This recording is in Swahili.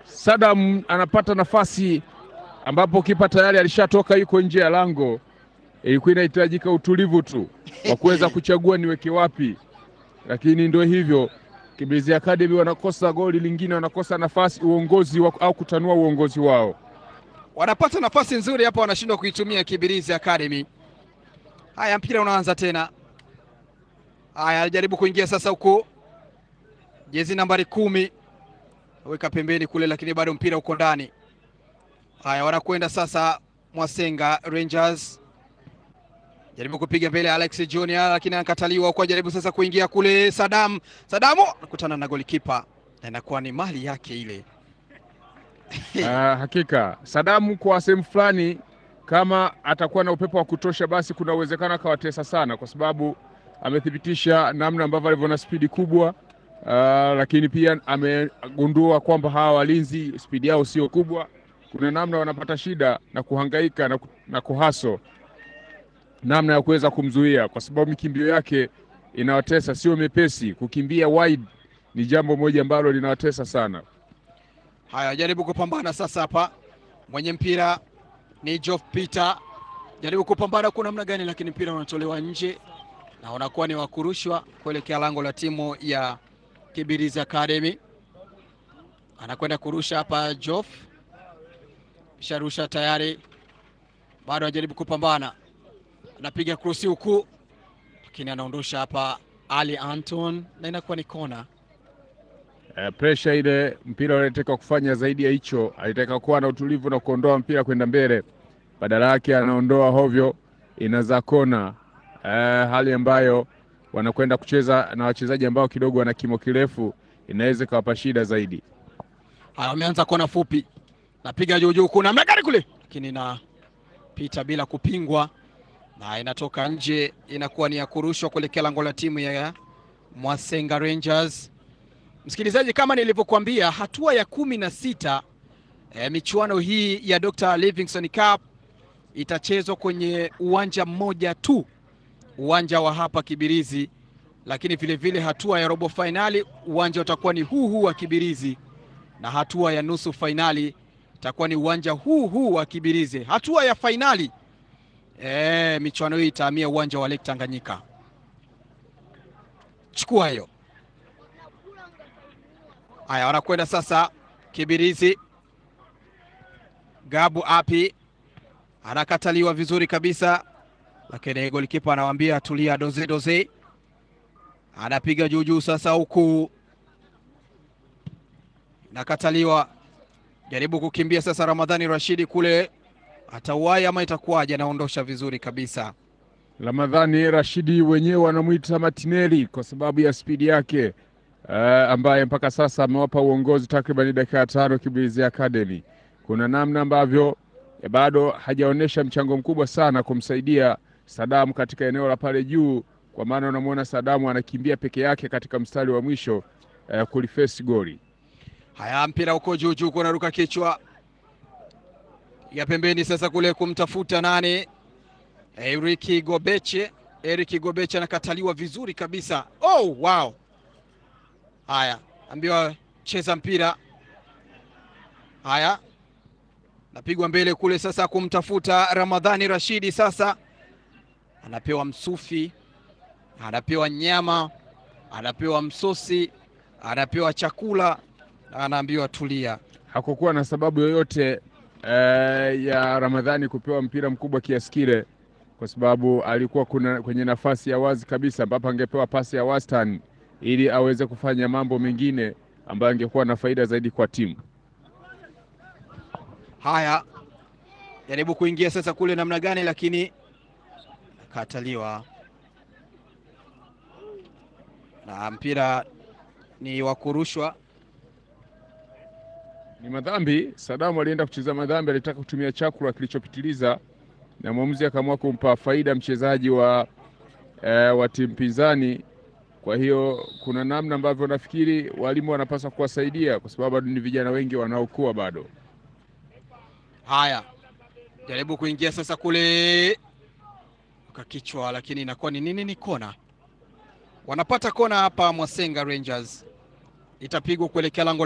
Sadam anapata nafasi ambapo kipa tayari alishatoka yuko nje ya lango. Ilikuwa inahitajika utulivu tu wa kuweza kuchagua niweke wapi, lakini ndio hivyo. Kibirizi Academy wanakosa goli lingine, wanakosa nafasi uongozi wa, au kutanua uongozi wao. Wanapata nafasi nzuri hapa, wanashindwa kuitumia Kibirizi Academy. Haya, mpira unaanza tena. Haya, alijaribu kuingia sasa huko, jezi nambari kumi weka pembeni kule, lakini bado mpira uko ndani. Haya, wanakwenda sasa Mwasenga Rangers, jaribu kupiga mbele Alex Junior, lakini anakataliwa kwa jaribu sasa kuingia kule. Sadam Sadamu anakutana na golikipa na inakuwa ni mali yake ile. Uh, hakika Sadamu kwa sehemu fulani kama atakuwa na upepo wa kutosha, basi kuna uwezekano akawatesa sana, kwa sababu amethibitisha namna ambavyo alivyo na spidi kubwa. Uh, lakini pia amegundua kwamba hawa walinzi spidi yao sio kubwa. Kuna namna wanapata shida na kuhangaika na, na kuhaso namna ya kuweza kumzuia, kwa sababu mikimbio yake inawatesa, sio mepesi. Kukimbia wide ni jambo moja ambalo linawatesa sana. Haya, jaribu kupambana sasa hapa, mwenye mpira ni Geoff Peter, jaribu kupambana kwa namna gani, lakini mpira unatolewa nje na unakuwa ni wakurushwa kuelekea lango la timu ya Kibirizi Academy. Anakwenda kurusha hapa Geoff, sharusha tayari, bado anajaribu kupambana, anapiga krosi huku, lakini anaondosha hapa Ali Anton na inakuwa ni kona. Uh, presha ile mpira unataka kufanya zaidi ya hicho, alitaka kuwa na utulivu na kuondoa mpira kwenda mbele, badala yake anaondoa hovyo, inazaa kona. Uh, hali ambayo wanakwenda kucheza na wachezaji ambao kidogo wana kimo kirefu, inaweza ikawapa shida zaidi. Haya, wameanza kona fupi, napiga juu juu, kuna mnagari kule, lakini inapita bila kupingwa na inatoka nje, inakuwa ni ya kurushwa kuelekea lango la timu ya Mwasenga Rangers. Msikilizaji, kama nilivyokuambia, hatua ya kumi na sita e, michuano hii ya Dr. Livingstone Cup itachezwa kwenye uwanja mmoja tu, uwanja wa hapa Kibirizi, lakini vilevile vile hatua ya robo fainali uwanja utakuwa ni huu huu wa Kibirizi, na hatua ya nusu fainali itakuwa ni uwanja huu huu wa Kibirizi. Hatua ya fainali e, michuano hii itahamia uwanja wa Lake Tanganyika. Chukua hiyo. Haya, wanakwenda sasa Kibirizi. Gabu api anakataliwa vizuri kabisa, lakini golikipa anawaambia tulia, doze doze. Anapiga juu juu sasa, huku nakataliwa, jaribu kukimbia sasa. Ramadhani Rashidi kule atauai ama itakuwaje? Anaondosha vizuri kabisa. Ramadhani Rashidi wenyewe wanamwita Martinelli kwa sababu ya spidi yake. Uh, ambaye mpaka sasa amewapa uongozi takriban dakika tano Kibirizi Academy. Kuna namna ambavyo eh, bado hajaonyesha mchango mkubwa sana kumsaidia Sadamu katika eneo la pale juu, kwa maana unamwona Sadamu anakimbia peke yake katika mstari wa mwisho uh, kulifesi goli. Haya, mpira uko juu juu, kunaruka kichwa ya pembeni sasa kule kumtafuta nani? Eriki Gobeche. Eriki Gobeche anakataliwa vizuri kabisa. Oh, wow. Haya, ambiwa cheza mpira. Haya, napigwa mbele kule sasa kumtafuta Ramadhani Rashidi. Sasa anapewa msufi, anapewa nyama, anapewa msosi, anapewa chakula na anaambiwa tulia. Hakukuwa na sababu yoyote eh, ya Ramadhani kupewa mpira mkubwa kiasi kile, kwa sababu alikuwa kuna kwenye nafasi ya wazi kabisa ambapo angepewa pasi ya wastani ili aweze kufanya mambo mengine ambayo angekuwa na faida zaidi kwa timu. Haya, jaribu kuingia sasa kule namna gani, lakini nakataliwa na mpira ni wa kurushwa. Ni madhambi. Sadamu alienda kucheza madhambi, alitaka kutumia chakula kilichopitiliza, na mwamuzi akaamua kumpa faida mchezaji wa, eh, wa timu pinzani. Kwa hiyo kuna namna ambavyo nafikiri walimu wanapaswa kuwasaidia, kwa sababu bado ni vijana wengi wanaokuwa bado. Haya, jaribu kuingia sasa kule ukakichwa, lakini inakuwa ni nini? Ni kona. Wanapata kona hapa Mwasenga Rangers, itapigwa kuelekea lango